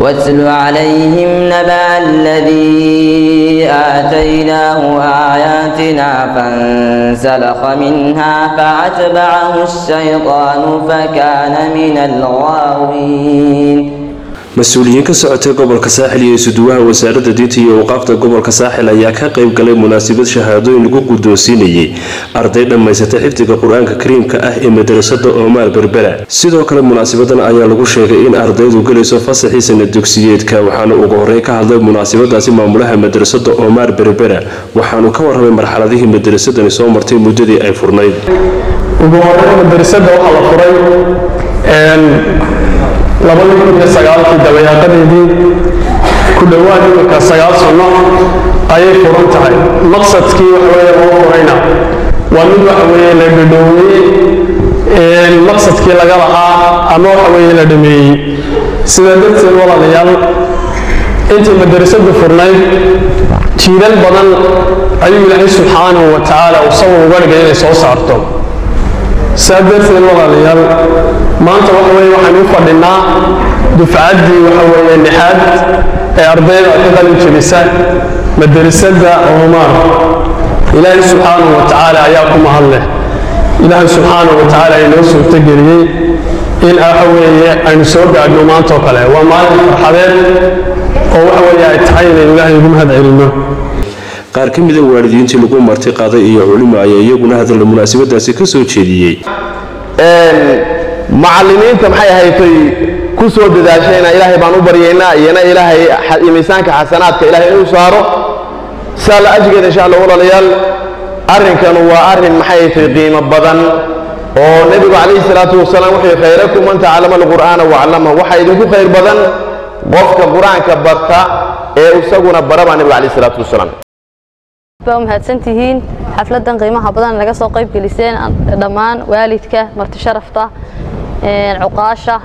واتل عليهم نبأ الذي آتيناه آياتنا فانسلخ منها فأتبعه الشيطان فكان من الغاوين mas-uuliyiin ka socotay gobolka saaxil iyo isuduwaha wasaaradda diinta iyo awqaafta gobolka saaxil ayaa ka qayb galay munaasabad shahaadooyin lagu guddoonsiinayay arday dhammaysatay xifdiga qur-aanka kariimka ah ee madarasada oomaar berbera sidoo kale munaasabadan ayaa lagu sheegay in ardaydu gelayso fasaxii sana dugsiyeedka waxaana ugu horreyn ka hadlay munaasabadaasi maamulaha madarasada oomaar berbera waxaanu ka warramay marxaladihii madarasadani soo martay muddadii ay furnayd ugu horreyn madarasada waxaa la furay labadii kun iyo sagaalkii dabayaaqadeedii ku dhowaad imika sagaal sanno ayay furan tahay maqsadkii waxaweye loo furayna waa mid waxa weeye la dhadhooweyey maqsadkii laga lahaa ama waxa weeye la dhameeyey sidaa darteed walaalayaal intii madarasadu furnayd jiilal badan ayuu ilaahay subxaanahu wa tacaala uu sabab uga dhigay inay soo saarto saa darteed walaalayaal maanta waxa weye waxaynu u fadhinaa dufcaddii waxa weeye lixaad ee ardayda ka qalin jebisa madarasada oomaar ilaahay subxaanahu wa tacaala ayaa ku mahad leh ilaahay subxaanahu wa tacaala inoo suurtogeliyey in waxa weeye aynu soo gaadhno maantoo kale waa maalin farxadeed oo waxa weeye ay tahay inaynu ilaahay ugu mahad celinno qaar ka mida waalidiintii lagu marti qaaday iyo culimo ayaa iyaguna hadalla munaasabadaasi ka soo jeediyey macallimiinta maxay ahaydtay ku soo dadaashayna ilaahay baan u baryaynaa iyana ilaahay miisaanka xasanaadka ilahay inuu saaro saa la ajgeed insha allah walaalayaal arrinkanu waa arrin maxay ahaydtay qiimo badan oo nebigu calayhi salaatu wasalaam wuxuu khayrakum man tacallama alqur'aana waclamahu waxaa idinku khayr badan qofka qur-aanka barta ee isaguna bara baa nebigu calayhi salaatu wasalaam baa umahadsantihiin xafladan qiimaha badan naga soo qayb geliseen dhammaan waalidka marti sharafta cuqaasha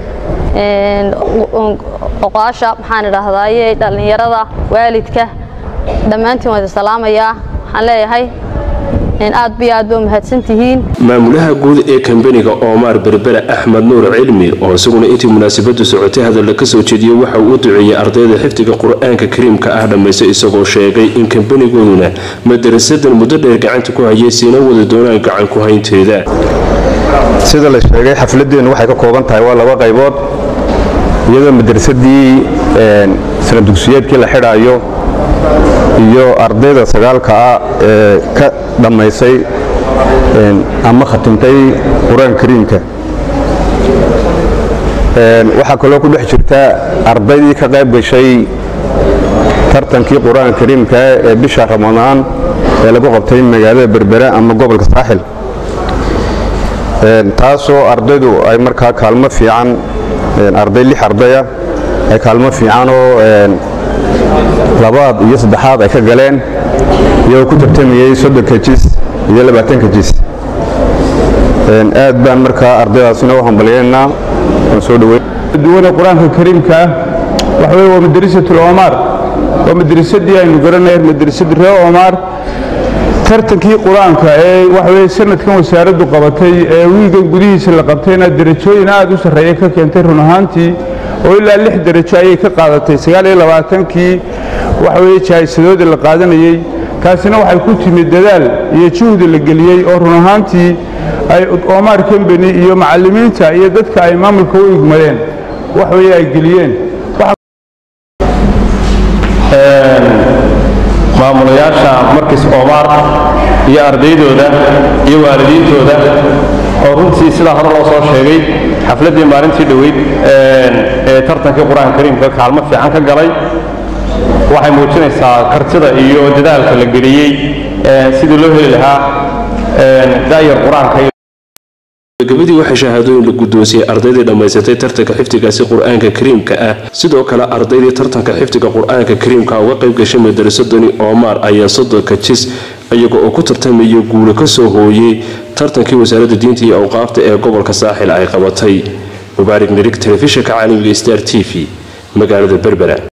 cuqaasha maxaan idhaahdaaye dhallinyarada waalidka dhammaantiin waan salaamayaa waxaan leeyahay aad biyo aad ba umahadsantihiin maamulaha guud ee kambaniga oomaar berbera axmed nuur cilmi oo isaguna intii munaasabadu socotay hadalla ka soo jeediyey waxa uu u duceeyey ardayda xifdiga qur-aanka kariimka ah dhammaysta isagoo sheegay in kambanigooduna madarasadan muddo dheer gacanta ku hayay siina wada doonaan gacan ku haynteeda sida la sheegay xafladeennu waxay ka kooban tahay waa laba qaybood iyadoo madarasadii sana dugsiyeedkii la xidhaayo iyo ardayda sagaalka ah ee ka dhammaysay ama khatimtay qur-aanka kariimka waxaa kaloo ku dhex jirta ardaydii ka qayb gashay tartankii qur-aanka kariimka ee bisha ramadaan ee lagu qabtay magaalada berbera ama gobolka saaxil taasoo ardaydu ay markaa kaalmo fiican arday lix ardaya ay kaalmo fiican oo labaad iyo saddexaad ay ka galeen iyagoo ku tartamayey soddonka jis iyo labaatanka jis aad baan markaa ardaydaasina u hambalyeynaa waan soo dhaweyn duwana qur-aanka kariimka ah waxa weye waa madarisatul oomaar waa madarisadii aynu garanay madarisadii reer oomaar tartankii qur-aanka ee waxa weye sanadkan wasaaraddu qabatay ee wiigan gudihiisa la qabtayna derajooyin aad u sarreeya ka keentay run ahaantii oo ilaa lix derajo ayay ka qaadatay sagaal iyo labaatankii waxa weye jaahisadoodii la qaadanayey taasina waxay ku timid dadaal iyo juhdi la geliyey oo run ahaantii ay oomaar kambani iyo macallimiinta iyo dadka ay maamulka u igmadeen wax weye ay geliyeen maamulayaasha markiis oomaar iyo ardaydooda iyo waalidiintooda oo runtii sidaa hore loo soo sheegay xafladdii maalintii dhoweyd ee tartankii qur-aanka kariimka kaalmo fiican ka galay waxay muujinaysaa kartida iyo dadaalka la geliyey sidii loo heli lahaa daayar qur-aanka gabadii waxaa shahaadooyin la guddoonsiyey ardaydii dhammaysatay tartanka xifdigaasi qur-aanka kariimka ah sidoo kale ardaydii tartanka xifdiga qur-aanka kariimka uga qayb gashay madarasadani oomaar ayaa soddonka jis iyaga oo ku tartamaya guulo ka soo hooyey tartankii wasaaradda diinta iyo awqaafta ee gobolka saaxil ay qabatay mubaarig nirig telefishinka caalamiga star t v magaalada berbera